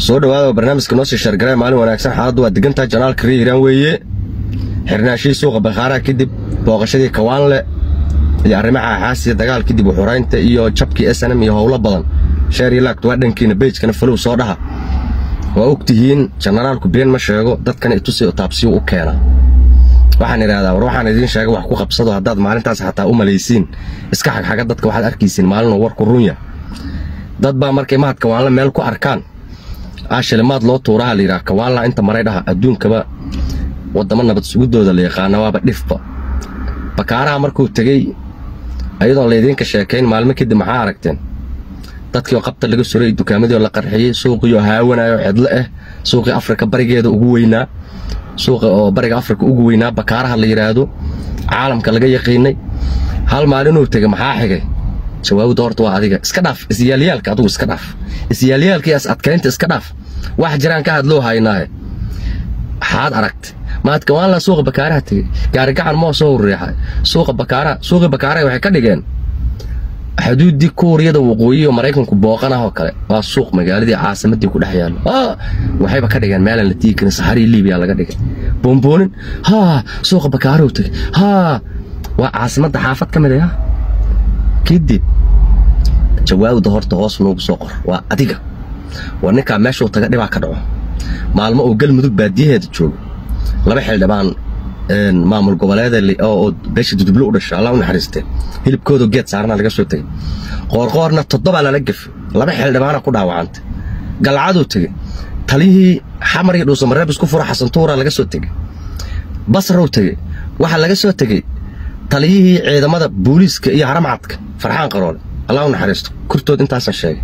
soo dhawaada barnaamijka noo sii sheergaree maalin wanaagsan xaaladdu waa degantaha janaalka ree hiiraan weeye xirnaashihii suuqa bakhaaraha kadib booqashadii kawaanle iyo arrimaha xaasiya dagaal kadib uxuraynta iyo jabkii s nm iyo howlo badan sheer iyo laagtu waa dhankiina beyjkana falow soo dhaha waa og tihiin jenaraalku been ma sheego dadkana itusi taabsiyu u keenaa waxaan idhahdaa war waxaan idiin sheega wax ku qabsado haddaad maalintaas xataa u malaysiin iska xagxaga dadka waxaad arkaysiin maalinoo warku runya dad baa markay mahad kawaanle meel ku arkaan aashilimaad loo tuuraha layidhaha kawaanla inta maray dhaha adduunkaba waddamo nabad sugidooda la yaqaana waaba dhifba bakaaraha markuu tegey ayadoon laydiinka sheekayn maalmo kadib maxaa aragteen dadkii oo qabta laga suray dukaamadii oo la qarxiyey suuqii oo haawanayo xedlo ah suuqii afrika barigeeda ugu weynaa suuqa oo bariga afrika ugu weynaa bakaaraha la yidhaahdo caalamka laga yaqiinay hal maalinuu tegey maxaa xigay jawaabda horta waa adiga iska dhaaf isyaalyaalka adugu iska dhaaf isyaalyaalkiias adkaynta iska dhaaf wax jiraan ka hadloo haynaahe waxaad aragtay maad kawaanla suuqa bakaaraha tegey gaarigacan moo soo riixay suuqa bakaaraha suuqii bakaaraha waxay ka dhigeen xuduuddii kuuriyada waqooyi oo maraykanku booqanah oo kale waa suuq magaaladii caasimadii ku dhex yaallo waxayba ka dhigeen meelaan la tiigi karin saxarii libiya laga dhigay boonboonin haa suuqa bakaarahu tegey haa waa caasimadda xaafad ka mid ah kadib jawaabda horta hoos noogu soo qor waa adiga waa ninkaa meeshuu taga dhibaa ka dhaco maalmo uu galmudug baadiyaheeda joogo laba xildhibaan maamul goboleeda oo beesha dudublo u dhasha allah u naxariistee hilibkooda geed saarana laga soo tegey qoorqoorna toddobaa lala gefe laba xildhibaana ku dhaawacantay galcaduu tegey taliyihii xamar iyo dhuusamareeb isku fura xasantuura laga soo tegey basrow tegey waxaa laga soo tegey taliyihii ciidamada booliiska iyo haramcadka farxaan qaroole allah u naxariisto kurtood intaasan sheegay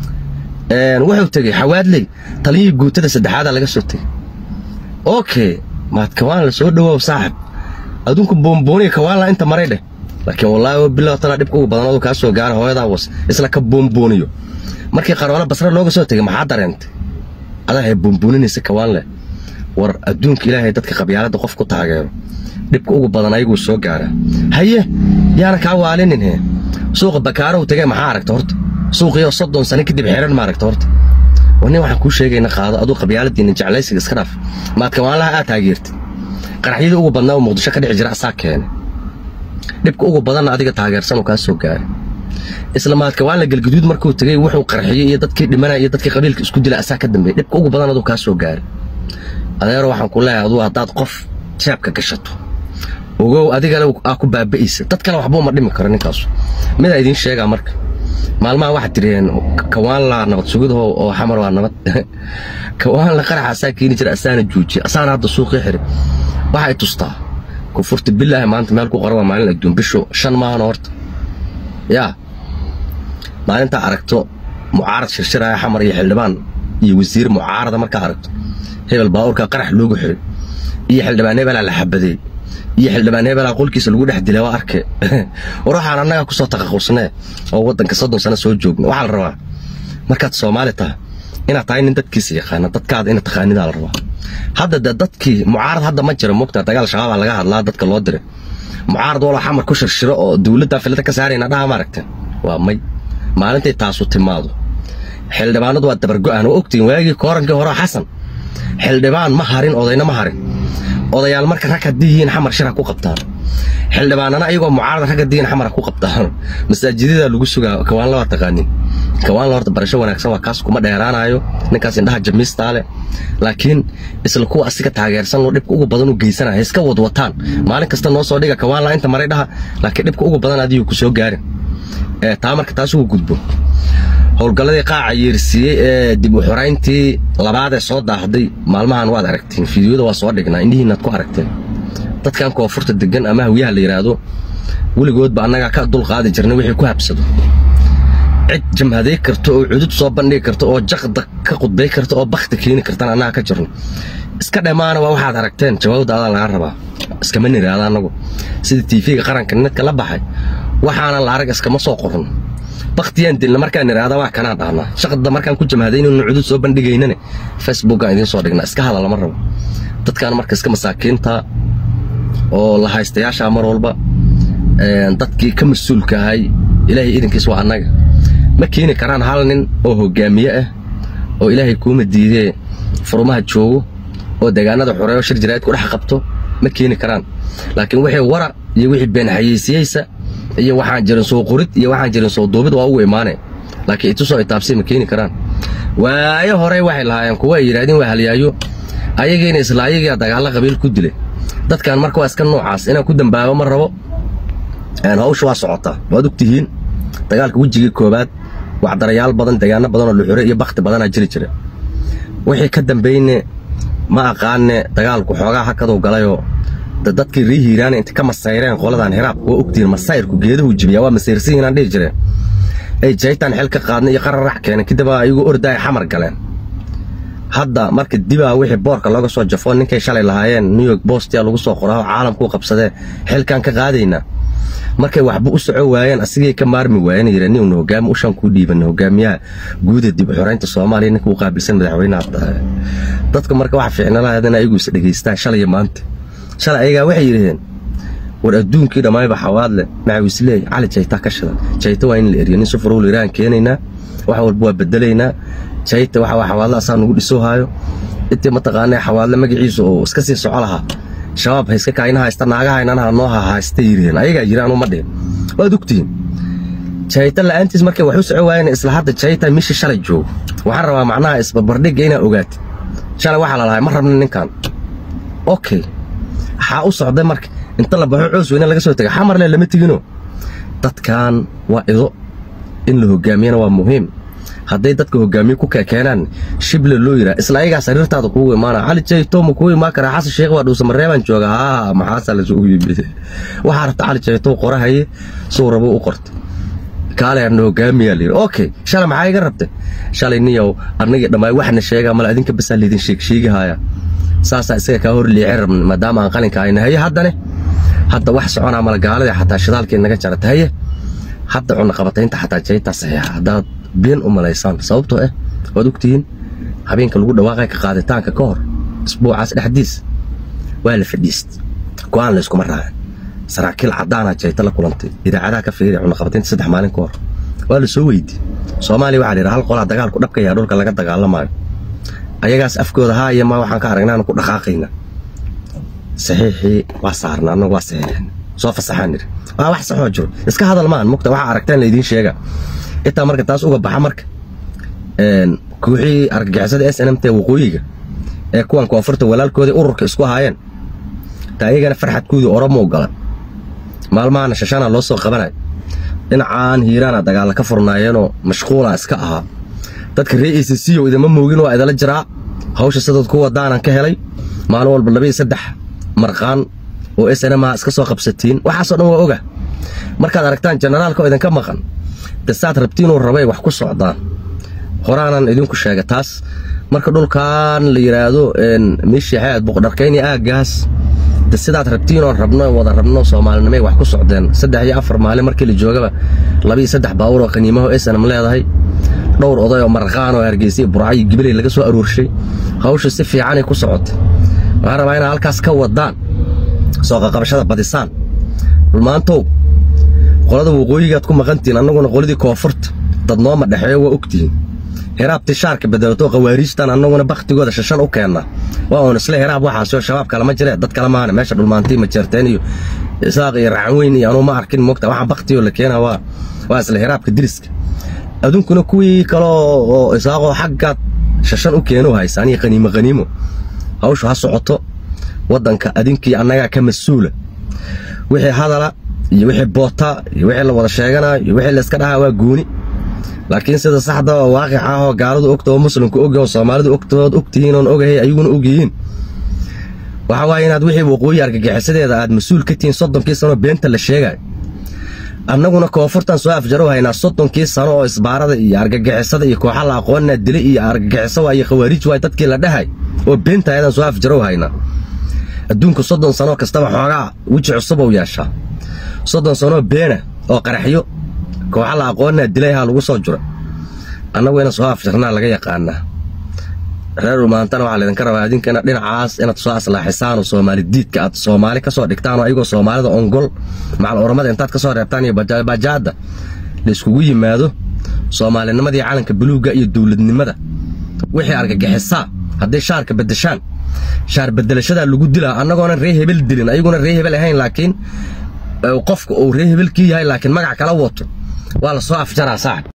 wuxuu tegey xawaadley taliyihii guutada saddexaadaa laga soo tegey okay maad kawaan la soo dhawoow saaxib adunku boombooniga kawaanla inta maray dheh laakiin wallaahi bilow tana dhibka ugu badan aduu kaa soo gaara hooyadaa was isla ka boombooniyo markii qaroole basre looga soo tegey maxaa dareentay adahay boombooninaysay kawaanle war adduunka ilaahay dadka qabyaaladda qof ku taageero dhibka ugu badan ayaguu soo gaaraa haye yaana kaa waalinin he suuqa bakaarow tegey maxaa aragta horta suuqiioo soddon sano kadib xeran ma aragta horta nin waxaan kuu sheegayna qaado aduu qabyaaladiina jeclaysiga iska dhaaf maad kawaanlaha aad taageertid qaraxyadii ugu badnaa oo muqdisho ka dhici jira asaa keenay dhibka ugu badanna adiga taageersanoo kaa soo gaaray isla maadkawaanla galguduud markuu tegey wuxuu qarxiyey iyo dadkii dhimanaya iyo dadkii qabiilka isku dila asaa ka dambeeyey dhibka ugu badan aduu kaa soo gaaray adeero waxaan ku leeyahay aduu haddaad qof jeebka gashato ogow adigana aa ku baaba'aysa dad kale waxbuu ma dhimi karo ninkaasu midaa idiin sheegaa marka maalmaha waxaad tiriheen kawaanla nabad sugidaho oo xamar waa nabad kawaanla qaraxa asaa keeni jira asaana juujiya asaana hadda suuqii xiri waxay tustaa kufurta bilaahi maanta meel ku qoran waa maalin adduun bishu shan maahana horta yaa maalintaa aragto mucaarad shirshiraya xamar iyo xildhibaan iyo wasiir mucaarada markaa aragto hebel baabuurkaa qarax loogu xiray iyo xildhibaan hebelaa la xabadeey iyo xildhibaan hebelaa qolkiisa lagu dhex dilay waa arke war waxaan annaga ku soo taqaqusnee oo waddanka soddon sano soo joogna waxaa la rabaa markaad soomaali tahay inaad tahay nin dadkiisa yaqaana dadkaada inaad taqaanidaa la rabaa hadda de dadkii mucaarad hadda ma jira mugta dagaal shabaabaa laga hadlaa dadka loo diray mucaarad waloo xamar ku shirshiro oo dowladdaa filada ka saarayna dhaha ma aragteen waa may maalintay taasu timaado xildhibaanadu waa dabargo'an oo ogtiin waagii koorankii hore xasan xildhibaan ma harin odayna ma harin odayaal marka rag haddii yihiin xamar shir ha ku qabtaan xildhibaanana ayagoo mucaarada rag haddii yihiin xamar ha ku qabtaan masaajidada lagu sugaa kawaanla waa taqaanin kawaanla horta barasho wanaagsan waa kaas kuma dheeraanayo ninkaas indhaha jamiistaa leh laakiin isla kuwa asiga taageersan oo dhibka ugu badan u geysanaya iska wadwataan maalin kasta noo soo dhiga kawaanla inta maray dhaha laakiin dhibka ugu badan adigu ku soo gaarin taa marka taas ugu gudbo howlgalladii qaaca yeersiiyey ee dib u xorayntii labaadee soo daahday maalmahan waad aragteen fiidiyoda waa soo dhignaa indhihiinaad ku aragteen dadkan koonfurta degan ama hawyaha la yidhaahdo weligoodba annagaa ka dulqaadi jirnay wixii ku habsado cid jamhaday karta oo cudud soo bandhigi karta oo jaqda ka qudbay karta oo bakti keeni kartana annaga ka jirno iska dhammaana waa waxaad aragteen jawaabda adaa laga rabaa iskama niraada annagu sida tiifiga qaranka nidka la baxay waxaana la arag iskama soo qoran baktiyaan dilna markaan idhaahda waa kanaan dhahnaa shaqda markaan ku jamhadaynaynu cudud soo bandhigaynane facebookaan idiin soo dhignaa iska hadal lama rabo dadkaan marka iska masaakiinta oo la haystayaasha mar walba dadkii ka mas-uulka ahay ilaahay idinkiis waa annaga ma keeni karaan hal nin oo hogaamiye ah oo ilaahay kuuma diidee furumaha joogo oo deegaanada xoreeyo shir jiraa'id ku dhex qabto ma keeni karaan laakiin wixii wara iyo wixii been xayeysiiyeysa iyo waxaan jirin soo qorid iyo waxaan jirin soo duubid waa ugu imaaneen laakiin itusoo itaabsay ma keeni karaan waayo hore waxay lahaayeen kuwa ay yidhahdeen waa halyaayo ayagiina isla ayagiia dagaalla qabiil ku dilay dadkan marka waa iska noocaas inaan ku dambaabo ma rabo hawsha waa socotaa waad ogtihiin dagaalka wejigii koobaad waxdarayaal badan deegaano badan oo luxure iyo bakti badanaa jiri jira wixii ka dambayne ma aqaane dagaalku xoogaa hakaduu galayoo dadkii rii hiiraana inta ka masayreen qoladan hiraabka waa ogtihiin masayrku geeduhu jibiyaa waa masayrsihiinaan dhihi jireen ay jaytaan xil ka qaadna iyo qararax keeneen kadib ayagu orda ay xamar galeen hadda marka dibaa wixii boorka looga soo jafo ninkay shalay lahaayeen new york bostia lagu soo qoraa caalamkuu qabsadee xilkaan ka qaadaynaa markay waxba u soco waayeen asigay ka maarmi waayeen yidha nin hogaami ushaan kuu dhiibana hogaamiyaha guuda dib u xoreynta soomaaliya ninka u qaabilsan madaxweynaha dadka marka waxa fiicnalahayd in ayagu is dhegaystaan shalay maanta shalay ayagaa waxay yidhaheen war adduunkii dhammaayba xawaadle macawisleey cali jayta ka shidan jayta waa in la eriyo nin sufurowl iraan keenaynaa wax walba waa bedelaynaa jayta waxa waa xawaadle asaa nugu dhisoohaayo intii mataqaanaa xawaadle magaciisu oo iska sii soco lahaa shabaab hayska kaayna haysta naagaha inanaha noo haysta yiriheen ayagaa jiraan uma dhihin waad ogtihiin jayta la'aantiis markay wax u soco waayeen isla hadda jayta mishi shalay joogo waxaan rabaa macnaha isbarbardhigga inaa ogaatid shalay waxaa la lahay ma rabna ninkan okay waxaa u socday marka inta la baxo coos weyne laga soo tegay xamarle lama tegino dadkan waa ido in la hogaamiyana waa muhiim hadday dadka hogaamiye ku keenaan shible loo yiraa isla ayagaa sariirtaada kuugu imaana cali jayto ma kugu imaan karaa xasan sheekh waa dhuusa mareebaan jooga haa maxaasaa lasugu yimid waxaa rabta cali jayto qorahaye suu rabo u qorta kaaleerna hogaamiyaa layidhi okay shalay maxaa iga rabtay shalay niyow annagii dhammaay waxna sheegaa male adinka basaa laydin sheegsheegahaya saasaa isaga kaa hor liicin rabna maadaama aan qalinka hayna haye haddane hadda wax soconaa mala gaalada xataa shidaalkii naga jarata haye hadda cunna qabataynta xataa jaytaa saxiixa haddaad been u malaysaan sababtoo ah waad ogtihiin habeenka lagu dhawaaqay ka qaaditaanka ka hor isbuucaas dhexdiis waa la fadhiist go'aan la iskuma raacin saraakiil caddaana jayta la kulantay idaacadaha ka fiiriya cunaqabataynta saddex maalin ka hor waa la soo weydiiyey soomaaliya waxaa la yidhaha hal qolaa dagaalku dhabka yaha dhulka laga dagaalamaayo ayagaas afkooda haa iyo ma waxaan ka aragnaan ku dhaqaaqayna saxiixii waa saarna annagu waa saxiixin soo fasaxaan nidhi waa wax saxoo jiro iska hadal maan mugta waxaa aragtaan laydiin sheega intaa marka taas uga baxa marka kooxii argagixisada s n m t waqooyiga ee kuwan koonfurta walaalkoodii ururka isku haayeen taa iyagana farxadkoodii oromo gala maalmahana shashana loo soo qabanayo dhinacaan hiiraana dagaalla ka furnaayeenoo mashquula iska ahaa dadka ree e c c o idama moogin waa idala jiraa hawsha sidood ku wadaanan ka helay maalin walba laba iyo saddex marqaan oo s n m a iska soo qabsatiin waxaasoo dhan waa oga markaad aragtaan jenaraalka oo idinka maqan de saad rabtiinuu rabay wax ku socdaan horaanan idinku sheega taas marka dhulkan la yidhaahdo meeshii xaad buqdharkayni aaggaas de sidaad rabtiinoo rabno wada rabno soomaalinimay wax ku socdeen saddex iyo afar maalin markii la joogaba laba iyo saddex baawur oo qaniimaho snm leedahay dhowr oday oo marqaan oo hargeysa iyo burca iyo gibiley laga soo aroorshay hawsha si fiicanay ku socotay waxaan rabaa inaad halkaas ka wadaan soo qaqabashada badisaan dhulmaantow qolada waqooyigaad ku maqantihiin annaguna qoladii koonfurta dad nooma dhexeeyo waa ogtihiin hiraab tishaarka bedelato khawaariijtan annaguna bakhtigooda shashan u keenna waa uun isle hiraab waxaasoo shabaab kalama jire dad kale maana meesha dhulmaantii majeerteen iyo isaaq iyo racanweyn iyo anuu ma arkin mogta waxaan bakhtigoo la keena waa waa isle hiraabka diriska adunkuna kuwii kaloo oo isaaqoo xaggaad shashan u keeno haysaan iyo qaniimo qaniimo hawshu ha socoto waddanka adinkii annagaa ka mas-uula wixii hadala iyo wixii boota iyo wixii la wada sheegana iyo wixii la iska dhahaa waa gooni laakiin sida saxda oo waaqic ah oo gaaladu ogta oo muslimku og oo soomaalidu ogtood ogtihiin oon ogahay ayaguna ogyihiin waxa waaye inaad wixii waqooyi argagixisadeeda aad mas-uul ka tihiin soddonkii sano beenta la sheegayo annaguna koonfurtan soo afjarow haynaa soddonkii sano oo isbaarada iyo argagixisada iyo kooxa la aqoonaa dile iyo argagixiso waa iyo khawaariij waay dadkii la dhahay oo beenta ayadaan soo afjarow haynaa adduunku soddon sano kastaba xoogaa weji cusub ou yeeshaa soddon sanoo beena oo qaraxyo kooxa la aqoonaa dilayhaa lagu soo jura annagu ina soo afjarnaa laga yaqaanaa reer dhumaantana waxaa laydinka rabaa idinkana dhinacaas inaad soo aslaaxisaan oo soomaali diidka aad soomaali ka soo dhigtaan oo ayagoo soomaalida ongol macal oramada intaad ka soo reebtaan iyo bajaadda la iskugu yimaado soomaalinimadii calanka buluugga iyo dowladnimada wixii argagixisaa hadday shaarka beddeshaan shaar beddelashadaa lagu dilaa annagoona ree hebel dilin ayaguna ree hebel ahayn laakiin qofka uu ree hebelkii yahay laakiin magac kala wato waa la soo afjaraa saaxib